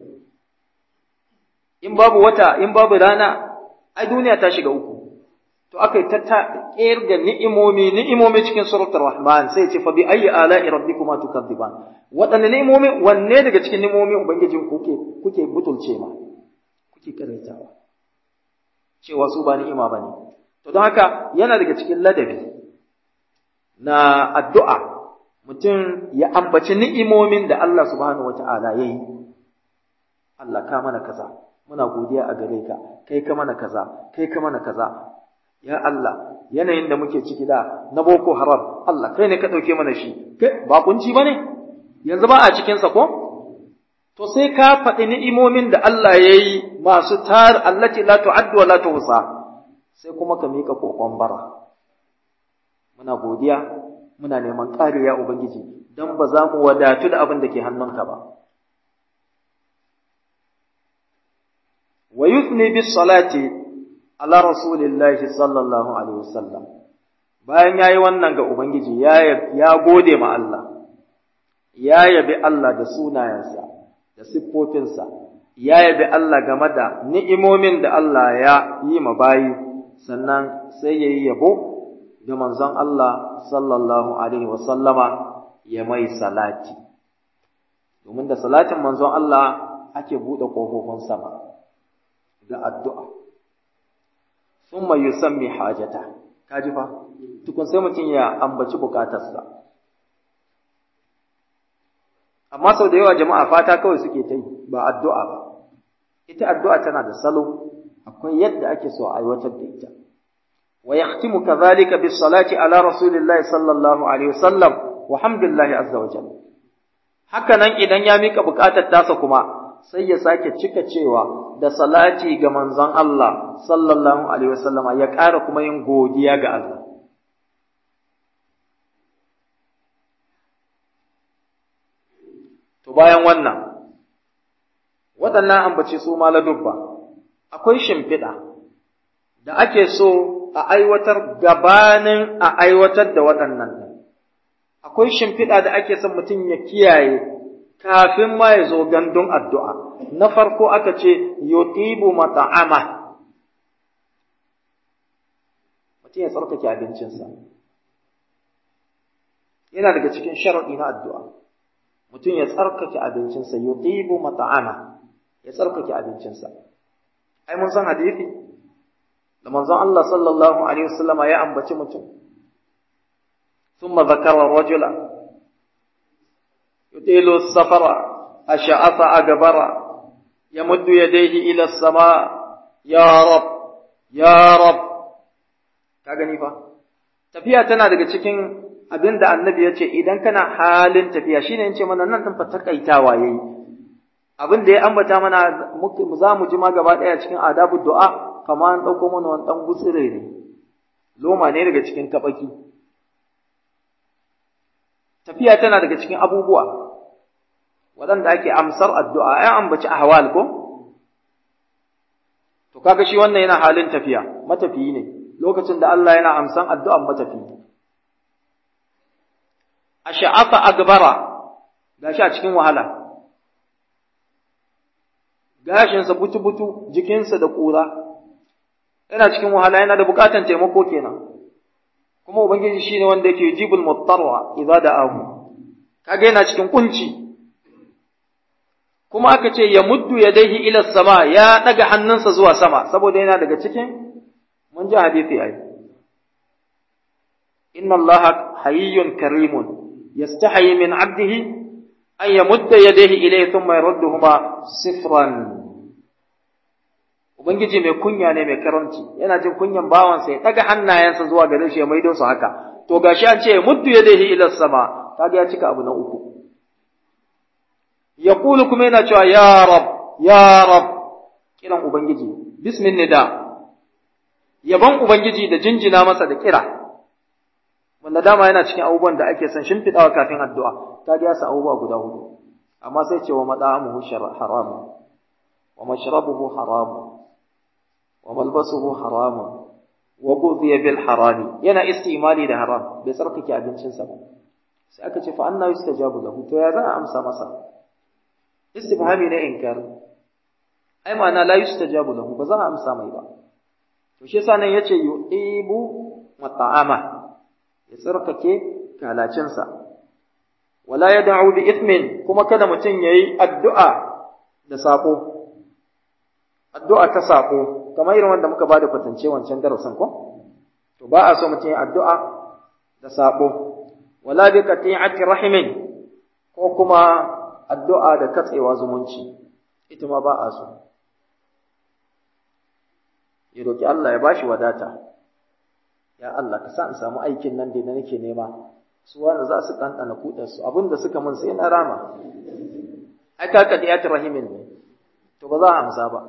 In babu wata, in babu rana, ai duniya ta shiga uku. to aka yi ta kirga ni'imomi ni'imomi cikin suratul rahman sai ce fa bi ayyi ala'i rabbikuma tukadziban wadanne ni'imomi wanne daga cikin ni'imomi ubangijin kuke kuke butulce ma kuke karaitawa cewa su ba ni'ima bane to don haka yana daga cikin ladabi na addu'a mutum ya ambaci ni'imomin da Allah subhanahu wata'ala yayi Allah ka mana kaza muna godiya a gare ka kai ka mana kaza kai ka mana kaza ya Allah yanayin da muke ciki da na boko haram Allah kai ne ka ɗauke mana shi kai ba kunci ba ne yanzu ba a cikinsa ko to sai ka faɗi ni'imomin da Allah ya yi masu tar allati la tu'addu wa la tuhsa sai kuma ka mika kokon bara muna godiya muna neman ƙari ya ubangiji dan ba za mu wadatu da abin da ke hannunka ba wa yuthni bis salati ala rasulillahi sallallahu alaihi wasallam bayan yayi wannan ga ubangiji ya ya gode ma Allah ya yabi Allah da sunayensa da siffofinsa ya yabi Allah game da ni'imomin da Allah ya yi ma bayi sannan sai yayi yabo ga manzon Allah sallallahu alaihi wasallama ya mai salati domin da salatin manzon Allah ake buɗe ƙofofin sama da addu'a thumma yusammi hajata kaji fa tukun sai mutum ya ambaci bukatarsa amma sau da yawa jama'a fata kawai suke ta yi ba addu'a ba ita addu'a tana da salo akwai yadda ake so a aiwatar da ita wa yahtimu kadhalika bis salati ala rasulillahi sallallahu alaihi wasallam wa hamdillahi azza wa jalla haka nan idan ya mika bukatar tasa kuma sai ya sake cika cewa da salati ga manzon Allah sallallahu alaihi wasallam ya ƙara kuma yin godiya ga Allah to bayan wannan waɗannan ambace su ma ladubba akwai shimfiɗa da ake so a aiwatar gabanin a aiwatar da waɗannan akwai shimfiɗa da ake son mutum ya kiyaye kafin ma ya zo gandun addu'a na farko aka ce yutibu mata'ama mutum ya tsarkake abincinsa yana daga cikin sharaɗi na addu'a mutum ya tsarkake abincinsa yutibu mata'ama ya tsarkake abincinsa ai mun san hadisi da manzon Allah sallallahu alaihi wasallama ya ambaci mutum thumma zakara rajula yutilu safara ash'afa agbara yamuddu yadayhi ila as-sama ya rab ya rab ka gani fa tafiya tana daga cikin abinda annabi ya ce idan kana halin tafiya shine in ce mana nan din fa takaitawa yayi abin da ya ambata mana za mu ji ma gaba ɗaya cikin adabu du'a kama an ɗauko mana wani ɗan gutsire ne loma ne daga cikin kaɓaki tafiya tana daga cikin abubuwa waɗanda ake amsar addu'a ya ambaci ahwal ko to kaga shi wannan yana halin tafiya matafiyi ne lokacin da Allah yana amsan addu'an matafiyi a sha'afa agbara gashi a cikin wahala gashinsa butu-butu jikinsa da ƙura yana cikin wahala yana da buƙatan taimako kenan kuma ubangiji shine wanda yake jibul muttarwa idza da'ahu kaga yana cikin kunci kuma aka ce ya muddu yadayhi ila sama ya daga hannunsa zuwa sama saboda yana daga cikin mun ji hadisi ai inna allaha hayyun karimun yastahi min 'abdihi an yamudda yadayhi ilayhi thumma yarudduhuma sifran ubangiji mai kunya ne mai karamci yana jin kunyan bawansa ya daga hannayensa zuwa gare shi ya maido su haka to gashi an ce muddu yadayhi ila sama kaga ya cika abu na uku yaqulu kuma yana cewa ya rab ya rab kiran ubangiji bismin nida yaban ubangiji da jinjina masa da kira wanda dama yana cikin abubuwan da ake son shimfiɗawa kafin addu'a ta ga yasa abubuwa guda hudu amma sai ce wa mad'amuhu haramun wa mashrabuhu haramun wa malbasuhu haramun wa ghudhiya bil harami yana istimali da haram bai tsarkake abincinsa ba sai aka ce fa anna yustajabu lahu to ya za a amsa masa istifhami ne inkar ai ma'ana la yustajabu lahu ba za a amsa mai ba to shi yasa nan yace yu'ibu mat'ama ya tsarkake kalacinsa wala ya da'u bi ithmin kuma kada mutum yayi addu'a da sako addu'a ta sako kamar irin wanda muka bada kwatance wancan darasin ko to ba a so mutum yayi addu'a da sako wala bi qati'ati rahimin ko kuma addu'a da katsewa zumunci ita ma ba a so ya roki Allah ya bashi wadata ya Allah ka sa in samu aikin nan da nake nema su wani za su ɗanɗana kuɗar su abin da suka mun sai na rama ai ka ka diyat rahimin ne to ba za a amsa ba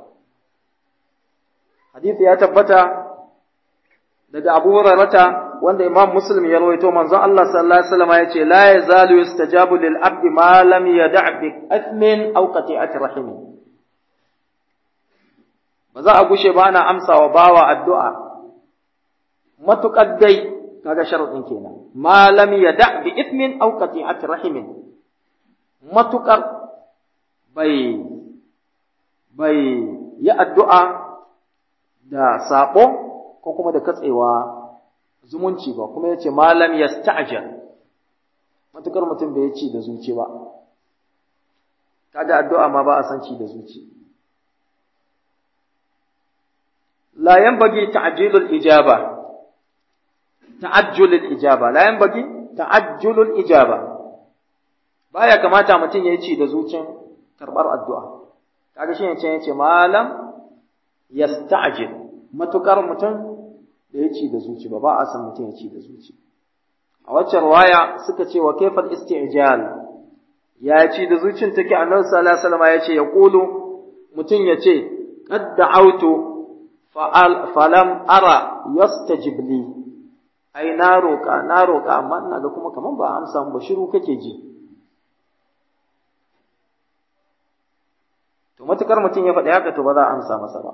hadisi ya tabbata daga Abu Hurairah wanda Imam Muslim ya rawaito manzon Allah sallallahu alaihi wasallam ya ce la yazalu yustajabu lil abdi ma lam yada' bi athmin aw qati'ati rahimin ba za a gushe ba ana amsawa bawa addu'a matuƙar dai kaga sharuɗin kenan malam ya da bi ithmin aw qati'ati rahimin matuƙar bai bai yi addu'a da sabo ko kuma da katsewa zumunci ba kuma yace malam yasta'jal matuƙar mutum bai ci da zuci ba kaga addu'a ma ba a san ci da zuci la yanbaghi ta'jilul ijaba ta'ajjul al-ijaba la yanbaghi ta'ajjul al-ijaba baya kamata mutum yayi ci da zuciyar karbar addu'a kaga shine ce yace malam yasta'jil matukar mutum da ya ci da zuci ba ba a san mutum ya ci da zuci a wacce riwaya suka ce wa kayfal isti'jal ya ci da zucin take annabi sallallahu alaihi wasallam ya ce ya kulu mutum ya ce qad da'awtu fa'al falam ara yastajib li ai na roka na roka amma ina ga kuma kaman ba amsa ba shiru kake ji to matukar mutum ya faɗi haka to ba za a amsa masa ba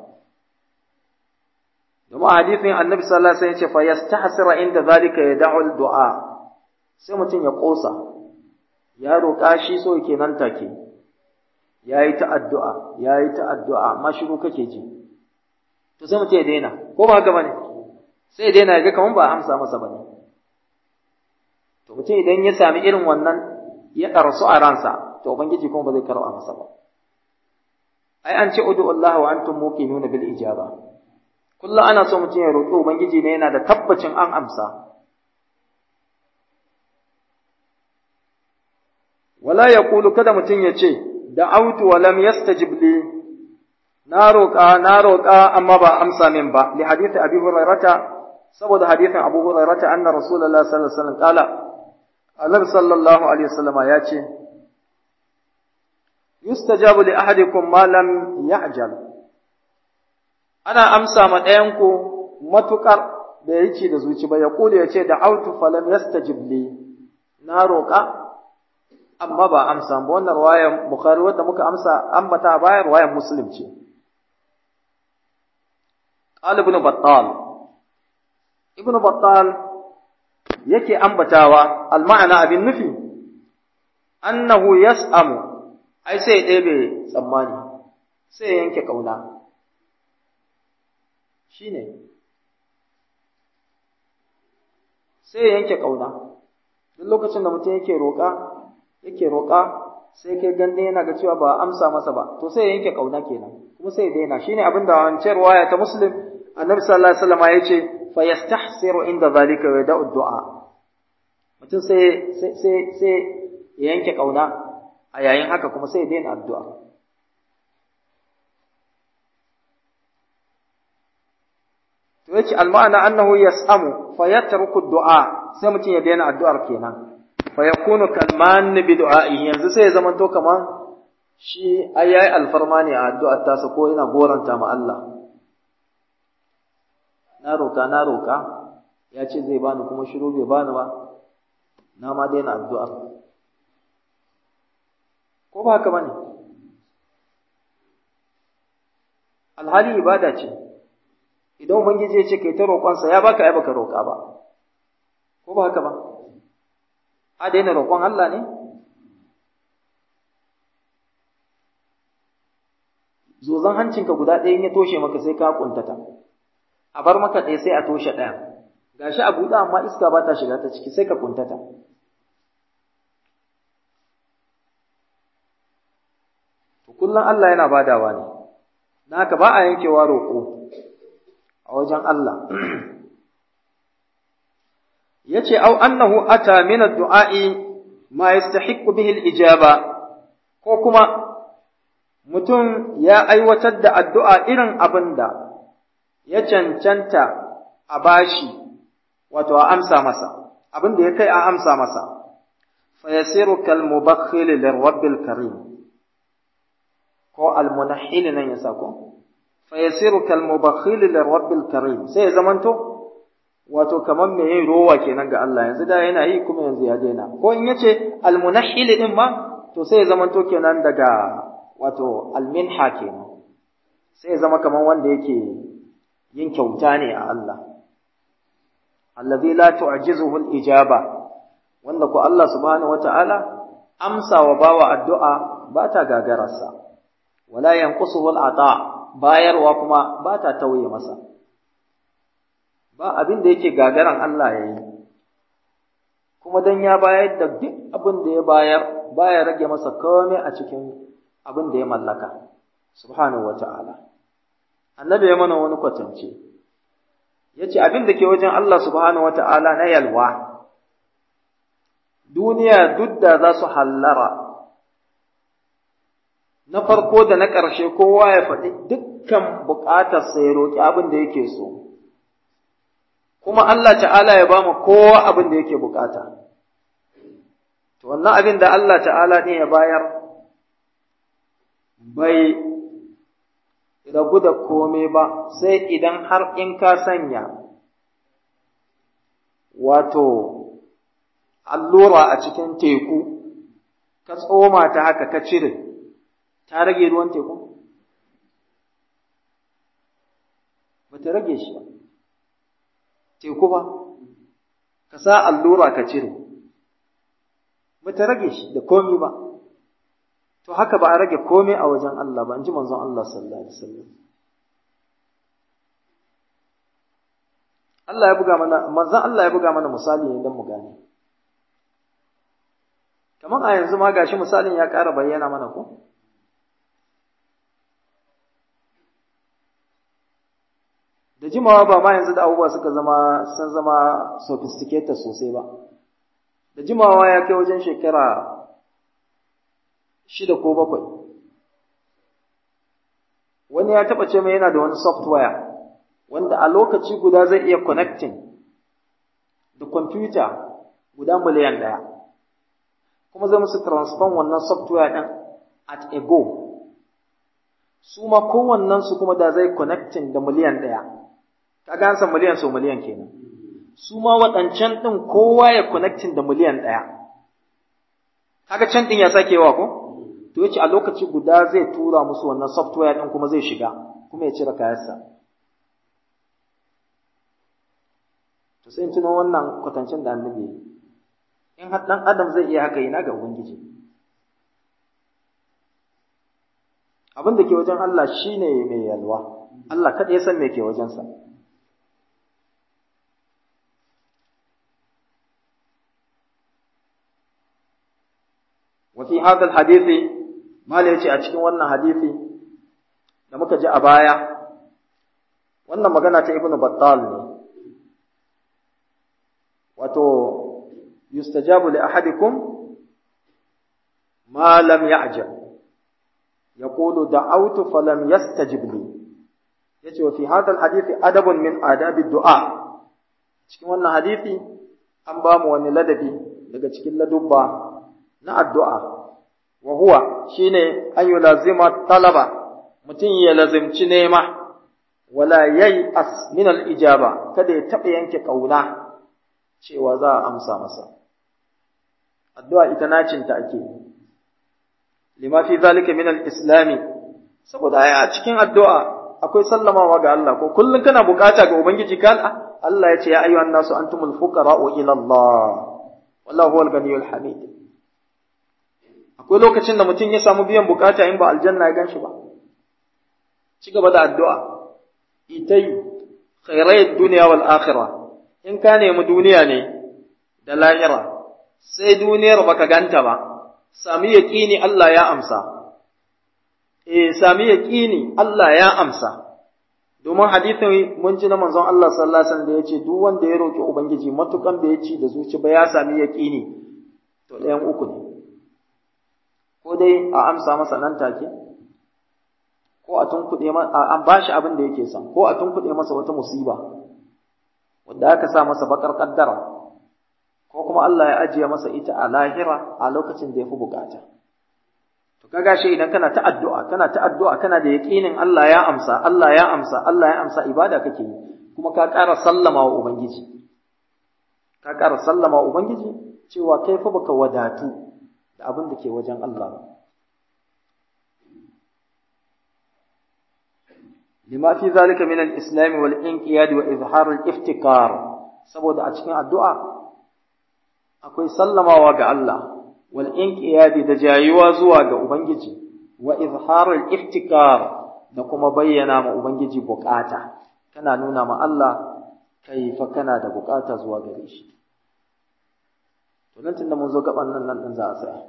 domin hadisin annabi sallallahu alaihi wasallam ya ce fa yastahsira inda zalika yad'u al-du'a sai mutum ya kosa ya roƙa shi so yake nan take yayi ta addu'a yayi ta addu'a amma shiru kake ji to sai mutum ya daina ko ba haka bane sai ya daina ya ga kaman ba amsa masa bane to mutum idan ya sami irin wannan ya ɗarsu a ransa to ubangiji kuma ba zai karɓa masa ba ai an ce udu Allah wa antum muqinuna bil ijaba kullu ana so mutum ya roƙi ubangiji ne yana da tabbacin an amsa wala yaqulu kada mutum ya ce da'awtu wa lam yastajib li na roƙa na roƙa amma ba amsa min ba li hadisi abi hurairata saboda hadisin abu hurairata anna rasulullahi sallallahu alaihi wasallam qala annabi sallallahu alaihi wasallama ya ce yustajabu li ahadikum ma lam ya'jal ana amsa ma ɗayan ku matukar da yake da zuci ba ya kula ya ce da autu falam yastajib li na roƙa amma ba amsa ba wannan riwayar bukhari wanda muka amsa ambata a bayan riwayar muslim ce qala ibn battal ibn battal yake ambatawa al-ma'ana abin nufi annahu yas'amu ai sai ya ɗebe tsammani sai ya yanke ƙauna shi ne sai ya yanke ƙauna duk lokacin da mutum yake roƙa yake roƙa sai kai gande yana ga cewa ba amsa masa ba to sai ya yanke ƙauna kenan kuma sai ya daina shine abin da wancan ruwaya ta muslim annabi sallallahu alaihi wasallam ya ce fa yastahsiru inda zalika wa yada'u du'a mutum sai sai sai ya yanke ƙauna a yayin haka kuma sai ya daina addu'a. To yace alma'ana annahu yas'amu fa yatruku du'a sai mutum ya daina addu'ar kenan. Fa yakunu kalman bi du'a'i yanzu sai ya zama to kaman shi ai yayi alfarma ne a addu'ar tasa ko yana goranta ma Allah. Na roka na roka ya ce zai bani kuma shiru bai bani ba. Na ma daina addu'ar. ko ba haka bane alhali ibada ce idan ubangiji ya ce kai ta roƙonsa ya baka ai baka roƙa ba ko ba haka ba a daina roƙon Allah ne zozan hancinka guda ɗaya ya toshe maka sai ka kuntata a bar maka ɗaya sai a toshe ɗaya gashi a buɗe amma iska ba ta shiga ta ciki sai ka kuntata kullum Allah yana badawa ne, na haka ba a yankewa roƙo a wajen Allah. Ya ce, Au, annahu ata min du'a'i ma yastahiqqu bihi al-ijaba ko kuma mutum ya aiwatar da addu'a irin abin da ya cancanta a bashi, wato a amsa masa, abin da ya kai a amsa masa, fa yasiru kal mubakhil lirabbil karim. ko almunahhil nan ya sako fa yasiru kal mubakhil lirabbil karim sai ya zamanto wato kaman me yayi rowa kenan ga Allah yanzu da yana yi kuma yanzu ya daina ko in yace almunahhil din ma to sai ya zamanto kenan daga wato alminha kenan sai ya zama kaman wanda yake yin kyauta ne a Allah allazi la tu'jizuhu al-ijaba wanda ko Allah subhanahu wata'ala amsa wa bawa addu'a ba ta gagararsa wala yanqusuhu al-ata bayarwa kuma ba ta tauye masa ba abin da yake gagaran Allah yayi kuma dan ya bayar da duk abin da ya bayar baya rage masa komai a cikin abin da ya mallaka subhanahu wata'ala annabi ya mana wani kwatance yace abin da ke wajen Allah subhanahu wata'ala na yalwa duniya duk da za su hallara na farko da na ƙarshe kowa ya faɗi dukkan buƙatarsa ya roƙi abin da yake so kuma Allah ta'ala ya ba mu kowa abin da yake buƙata to wannan abin da Allah ta'ala ne ya bayar bai ragu da komai ba sai idan har in ka sanya wato allura a cikin teku ka tsoma ta haka ka cire ta rage ruwan teku ba ta rage shi ba teku ba ka sa allura ka cire ba ta rage shi da komi ba to haka ba a rage komai a wajen Allah ba in ji manzon Allah sallallahu alaihi wasallam Allah ya buga mana manzon Allah ya buga mana misali ne don mu gane kamar a yanzu ma gashi misalin ya ƙara bayyana mana ko da jimawa ba ma yanzu da abubuwa suka zama sun zama sophisticated sosai ba da jimawa ya kai wajen shekara shida ko bakwai wani ya taɓa ce mai yana da wani software wanda a lokaci guda zai iya connecting da kwamfuta guda miliyan ɗaya kuma zai musu transfer wannan software ɗin at a go su ma kowannensu kuma da zai connecting da miliyan ɗaya kaga an san miliyan sau miliyan kenan su ma waɗancan ɗin kowa ya connecting da miliyan ɗaya kaga can ɗin ya sake yawa ko to yace a lokaci guda zai tura musu wannan software ɗin kuma zai shiga kuma ya cire kayansa to sai in tuno wannan kwatancin da annabi in har ɗan adam zai iya haka ina ga ubangiji abin da ke wajen Allah shine mai yalwa Allah kada ya san me ke wajensa وفي هذا الحديث ما yace a cikin wannan hadisi da muka ji a baya wannan magana ta ibnu battal ne wato yustajabu li ahadikum ma lam ya'jab yaqulu da'awtu falam yastajib li yace wa fi hadha alhadith adabun min adabi du'a cikin wannan hadisi an ba mu wani ladabi daga cikin ladubba na addu'a wa huwa shine an yulazima talaba mutum ya lazimci nema wala yayi as min al-ijaba kada ya taɓa yanke ƙauna cewa za a amsa masa addu'a ita nacinta ake lima fi zalika min al-islami saboda ai a cikin addu'a akwai sallamawa ga Allah ko kullun kana bukata ga ubangiji kan Allah ya ce ya ayyuhan nasu antumul fuqara'u ila Allah wallahu huwal ganiyyul hamid akwai lokacin da mutum ya samu biyan bukata in ba aljanna ya ganshi ba ci gaba da addu'a itai khairai dunya wal akhirah in ka nemi duniya ne da lahira sai duniyar baka ganta ba sami yaqini Allah ya amsa eh sami yaqini Allah ya amsa domin hadisin mun ji na manzon Allah sallallahu alaihi wasallam da yace duk wanda ya roki ubangiji matukan da ya ci da zuci ba ya sami yaqini to ɗayan uku ne ko dai a amsa masa nan take ko a tunkuɗe an bashi abin da yake son ko a tunkuɗe masa wata musiba wanda aka sa masa bakar kaddara ko kuma Allah ya ajiye masa ita a lahira a lokacin da ya fi bukata to kaga shi idan kana ta addu'a kana ta addu'a kana da yaqinin Allah ya amsa Allah ya amsa Allah ya amsa ibada kake yi kuma ka ƙara sallama wa ubangiji ka ƙara sallama wa ubangiji cewa kai fa baka wadatu da abin da ke wajen Allah ba lima fi zalika min al-islam wal inqiyad wa izhar al-iftikar saboda a cikin addu'a akwai sallamawa ga Allah wal inqiyad da jayuwa zuwa ga ubangiji wa izhar al-iftikar da kuma bayyana ma ubangiji bukata kana nuna ma Allah kai fa kana da bukata zuwa gare shi to nan tunda mun zo gaban nan nan din za a tsaya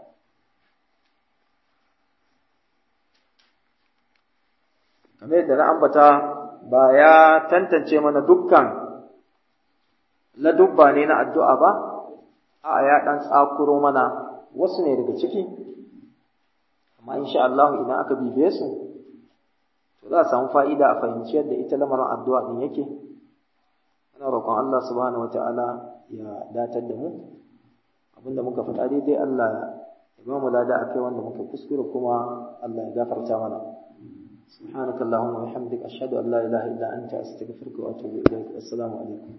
kamar yadda na ambata ba ya tantance mana dukkan ladubba ne na addu'a ba, a ya ɗan tsakuro mana wasu ne daga ciki, amma insha Allah idan aka bibiye su to za a samu fa'ida a fahimci yadda ita lamarin addu'a din yake ana roƙon Allah subhanahu wata'ala ya datar da mu abinda muka faɗa daidai Allah ya ba mu lada akai wanda muka kuskure kuma Allah ya gafarta mana سبحانك اللهم وبحمدك أشهد أن لا إله إلا أنت أستغفرك وأتوب إليك السلام عليكم